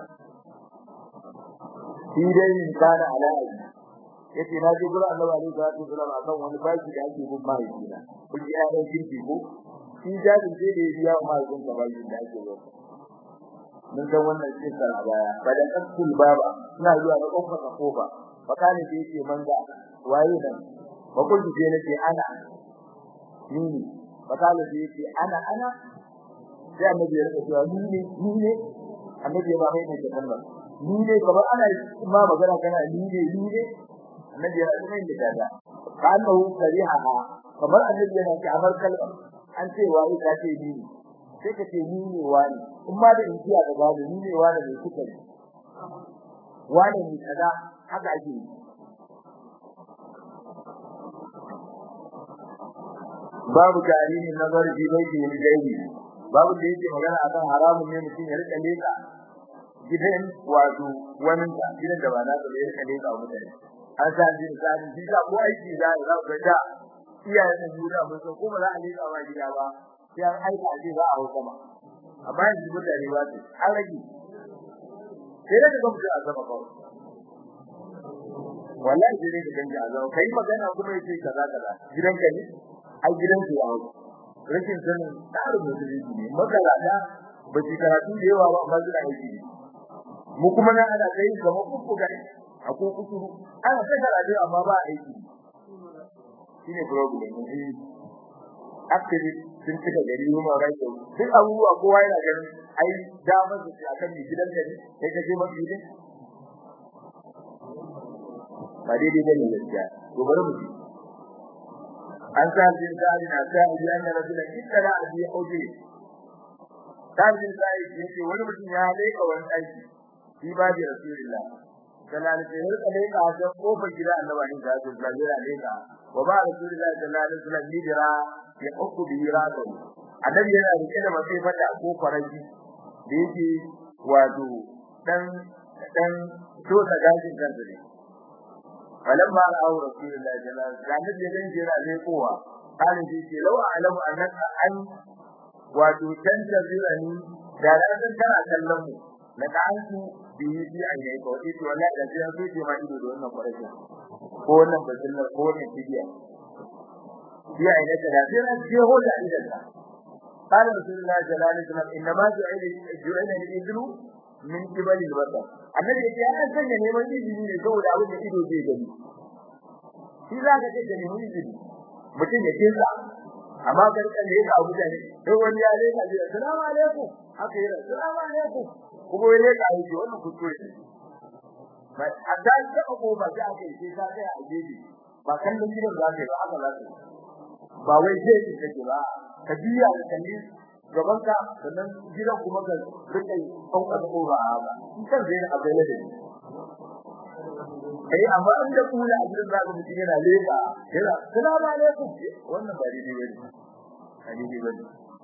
shi dai kana ala yace na ji gurin annabi alaihi salatu wasallam akan wani baki da ake bin mahaifi na kun ji ayan kirki ko shi jajin sai da ya biya wa mahaifin ka baki da ake yi mun san wannan cikin a baya badan kasul baba ina zuwa da kofar ka kofa fakani da yake manga waye nan ba kun ji nake ana ni ne fakani da yake ana ana sai annabi ya rika cewa ni ne ni ne annabi ya ba mai ne kalmar ni ne kamar ana ma magana kana ni ne ni ne annabi ya rika mai da dada kana hu kariha kamar annabi yana ce amar kalma an ce waye ka ce ni ne sai ka ce ni ne wani in ma da injiya da babu ni ne wani ne kuka ne wani ne kaza haka ake yi babu tarihin nazar fi baiti min gaibi babu da yake magana akan haramun ne mutum ya rika leka gidan wato wani ta gidan da ba na da ya rika leka mutane an sa jin sani shi da ko aiki za a ga da iyayen mu da mun san ko ba za a leka wa gida ba sai an aika a ce za a hauka ba amma yanzu mutane ba su an rage sai da ga mutum a sama kawai wallahi sai dai ka ganga a zama kai magana kuma yace kaza kaza gidanka ne ai gidanku ya hauka rashin sanin tsarin musulunci ne makarata ba su karatu da yawa ba amma suna aiki ne mu kuma nan ana kai kamar kuku gari a ko kuku ana ta karatu amma ba aiki shine problem ne activist sun cika gari human rights duk abubuwa kowa yana ganin ai damar su akan mai gidan gari sai ka je mafi ne ba daidai bane gaskiya to bari mu an sa jin sai na sa idan na rasul ittara abi auje sabin sai yake wani mutum ya leka wani aiki shi ba da rasulullah sallallahu alaihi wasallam kale ka ga kofar gida annabi ne da su da jira leka wa ba rasulullah sallallahu alaihi wasallam hijira ya uku bi rado annabi yana rike da mace fata ko faraji da yake wato dan dan to da gajin kansa ne falamma ra'aw rasulullahi sallallahu alaihi wasallam da ya jira ne kowa kana ji ce law a'lamu annaka an wato tantazirani da ran kana kallon mu na kanku bi yi ayi ko ita wallahi da sai so ce ma ido da wannan farashin ko wannan bazinar ko wannan tibiya bi ayi da da sai ran je ho da idan ka قال رسول الله صلى الله عليه وسلم انما جعل جعل الابل min kibali albasar annabi yake an sanya neman izini ne saboda abin da ido zai gani shi za ka ce da neman izini mutum ya kinsa amma karkan da yake abu da ne sai wani ya leka ji assalamu alaikum haka yi assalamu alaikum kuma ya leka yi wannan kuskure ne ba a da ta ko ba za ka yi sai ka kai a gefe ba kallon gidan za ka yi ba haka za ka yi ba wai sai ki kake ba ka biya da kalli gaban ka sannan gidan kuma ka rike sauka da kora ba in kan zai abai na dai kai amma in da kula a gidan zaka mutum yana leka yana salamu alaikum wannan ba daidai bane ba daidai bane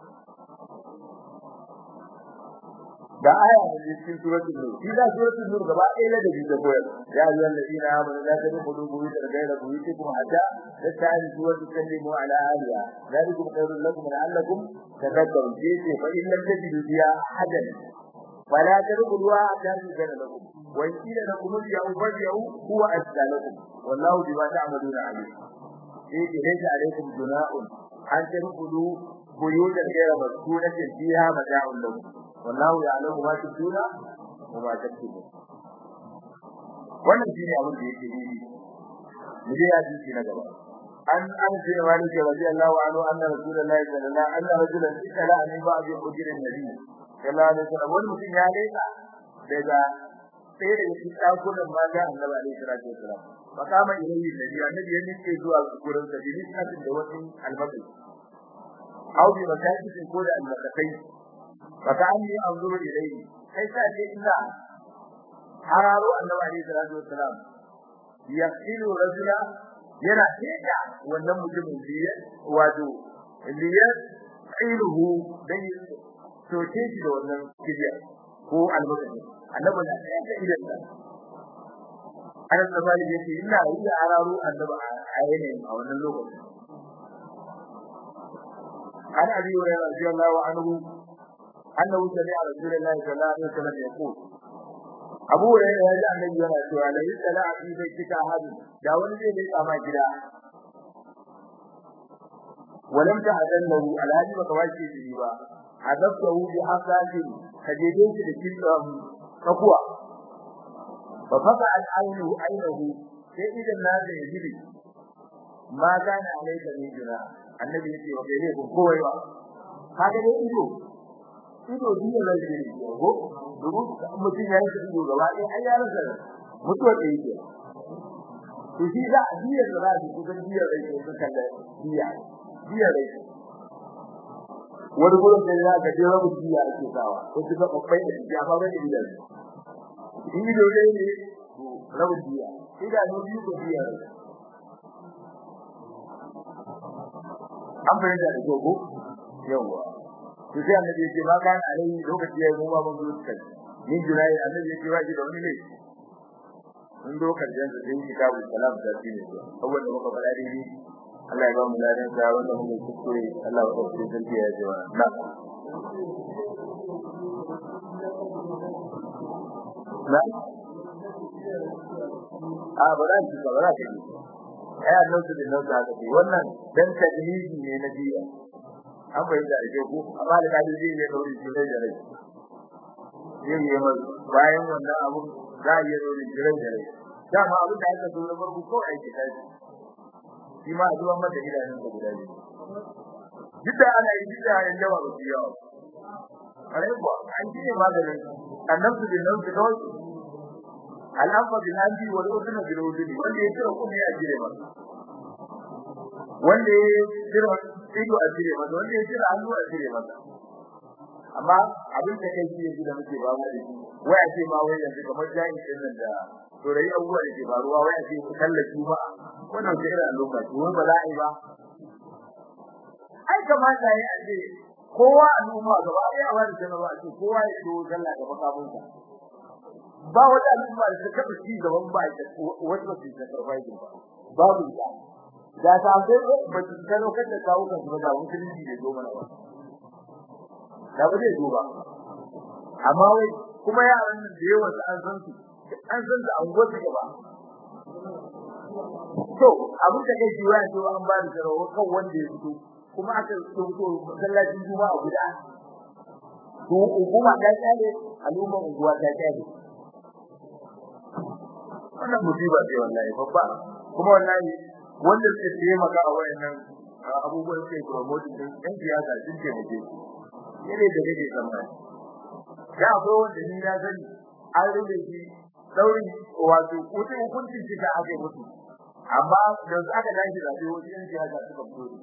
da aya da cikin suratul nur shi da suratul nur gaba ɗaya da dabi da koyar ya ayyuhal ladina amanu la tadkhulu buyutan ghayra buyutikum hatta tasta'nisu wa tusallimu ala ahliha dhalikum khairul lakum la'allakum tadhakkarun ce fa in lam tajidu biha ahadan fala tadkhuluha hatta tuzana lakum wa in qila lakum irji'u farji'u huwa azka lakum wallahu bima ta'maluna alim ce laysa alaykum junahun an tadkhulu buyutan ghayra maskunatin fiha mata'un lakum wallahu ya'lamu ma tubduna wa ma taktumun wannan shine abin da yake yi mu je ya ji na gaba an an ce wani ke radiyallahu anhu anna rasulullahi sallallahu alaihi wasallam anna rajulan ikala an ba'd ujirin nabi sallallahu alaihi wasallam wani mutum ya leka daga sai da shi dakunan mata annabi alaihi salatu wasallam fakama ilayhi nabi annabi ya nike zuwa gurin sa bi nisatin da wani almaqi au bi masakin ko da almaqai fakani anzuru ilayhi kai sa ce ina hararo annabi alaihi salatu wasalam yaqilu rajula yana teka wannan mutumin biye wato liya qiluhu dan to ce shi da wannan kibiya ko almakashi annabi na teka idan sa ana tsabali yake ina yi hararo annabi a yanayin a wannan lokacin an abi wa radiyallahu anhu أنه سمع رسول الله صلى الله عليه وسلم يقول أبو هريرة يجي النبي yana cewa la yusala fi baitika hadu da wani zai leka ma gida walam ta'adannahu alhaji baka wace shi ba hadaftahu bi hasatin kajeje shi da kitan kakuwa fa faka al aynu aynahu sai idan na da yaji ma kana alaika ne jira annabi yace wa bai ne ko kowai ba kaga dai ido ido biyu da zai yi ko domin mutum ya yi ido gaba ɗaya ai ya rasa mutuwa da yake to shi da biya da za su kusan biya da yake su kalla biya biya da yake wani gurin da ya ga jira mu biya ake sawa ko su ga babbai da ya ba ga ido in ido ne ne rabu biya idanu biyu ko biya an bayyana da gogo yawa to sai annabi ya ce ma kan alai lokaci ya mu ba mun zo kai min jirai annabi ya ce wa ji da wani ne mun do karshen da sai kitabu salam da shi ne abubuwan da muka faɗa dai Allah ya ba mu ladan sa wanda muke kuskure Allah ya kawo cikin sarki ya ji wa na na a ba za ki ba za ki ai annabi da nan da ke wannan dan tadliji ne na jiya an bayyana da ku amma da kaji zai yi dauri shi da rai yin yi mai bayan wannan abu za a yi dauri shi da rai dama abin da aka zo na farko ko aiki kai shi ma zuwa mata idanun da guda biyu duk da ana yi duk da yan yawa ba su yawa kare kuwa an ji ne maganin annabtu bin nan su kawai al'amfa bin handi wal udhuna bil udhuni wanda ya kira kuma ya jire masa wanda ya kira ido a jire masa wanda ya kira hannu a jire masa amma abin da kai shi da muke ba mu wai a ce ma wai yanzu kamar jami'in din nan da to rai abubuwa da ke faruwa wai a ce ku tallafi ba wannan ke irin lokaci wai ba za a yi ba ai kamata ya ce kowa al'umma gaba ɗaya a wani jama'a a ce kowa ya so sallah da makamunsa ba wata al'umma da ta taɓa ci gaban ba ita wata ba ta survive ba babu ita da ta sai ba ta gano kan da kawo kan ba da musulunci da zo mana ba da ba zai zo ba amma wai kuma yaran da yawa su an san su an san su an gwata gaba to abin da kai jiwa ne an ba da jarawa kan wanda ya fito kuma aka fito masallacin juma'a guda to hukuma ta tsare al'umma unguwa ta tsare wannan musiba ce wallahi babba kuma wallahi wanda suke taimaka a wayannan abubuwan sai promote din ɗan siyasa sun ce muke yare da dake tsammani da akwai wanda ni na sani an rube shi dauri wato kuce hukuncin shi da aka mutu amma da aka dace da sai wani siyasa suka fito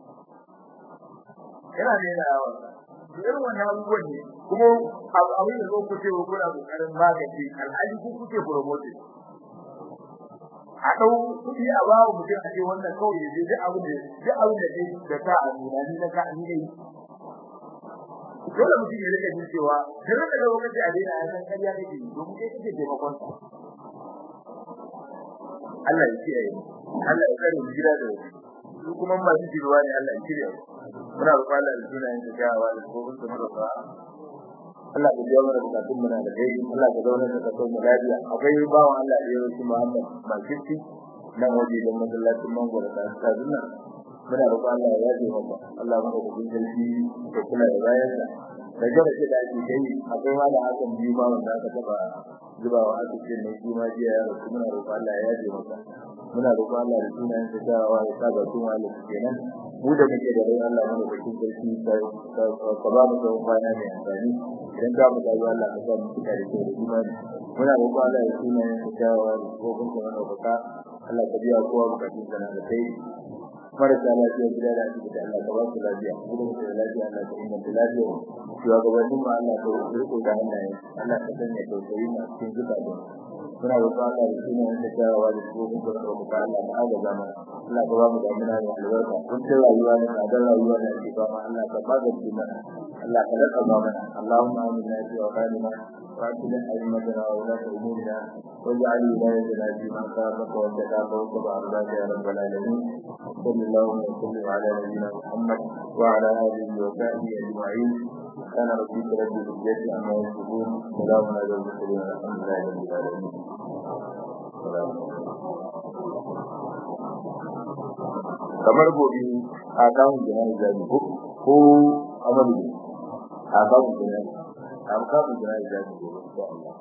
yana ne da yawa irin wannan abubuwan ne kuma abin da zo ku ce ku kuna kokarin magance alhaji ku kuke promote a dau kudi a bawo mutum a ce wannan kawai ya je duk abin da duk abin da kai da ka a nuna ni na ka ni dai dole mutum ya rika jin cewa duk da lokaci a daina a san kariya kake yi domin kai kake taimakon sa Allah ya kiyaye Allah ya kare mu gida da su kuma masu jirwa ne Allah ya kiyaye muna roƙon Allah da sunayen da gawa da gobin da muka Allah ka biya mana bukatun mu na da kai Allah ka zauna da kasar mu lafiya akwai bawan Allah da yau shi Muhammad Bakirci nan waje da masallacin Mangoro da Kaduna muna roƙon Allah ya yaje maka Allah mu da bin dalili da kula da bayan da da gaba ce da ake kai akwai wani hakan biyu ba wanda aka taba zubawa a cikin ne shi ma jiya ya rasu muna roƙon Allah ya yaje maka muna roƙon Allah da sunayen da gawa ya sa ga tun wani kenan mu da muke da rai Allah mu da cikin sarki ka ba mu tsawon kwana mai amfani idan za mu dawo Allah ka sa mu cika da kyau da imani muna roƙo Allah ya tuna yin kyawawa da tsohon kuma na baka Allah ka biya kowa bukatun sana da kai marasa lafiya gida da asibiti Allah ka ba su lafiya mu da muke da lafiya Allah ka inganta lafiya shugabannin ma Allah ka riko da hannaye Allah ka sanya tausayi a cikin zukatan muna roƙo Allah ya tuna yin kyawawa da tsohon kuma na baka Allah ka agaza mana Allah ka ba mu damuna da albarka kun ta rayuwa ne a dan rayuwa da ake ba Allah ka magance mana Allah ka raka ba mana Allahumma amina fi awqatina wa atina aymatana wa la umurina waj'al wilayatana fi man khafaka wa taqaka wa tabaraka ya rabbal alamin sallallahu wa sallam ala nabiyyina Muhammad wa ala alihi wa sahbihi ajma'in كان ربك رب العزة عما يصفون سلام على المرسلين الحمد لله رب العالمين kamar gobe a kawun jina'i zabi ko ko amalu a kawun jina'i a kawun jina'i zabi gobe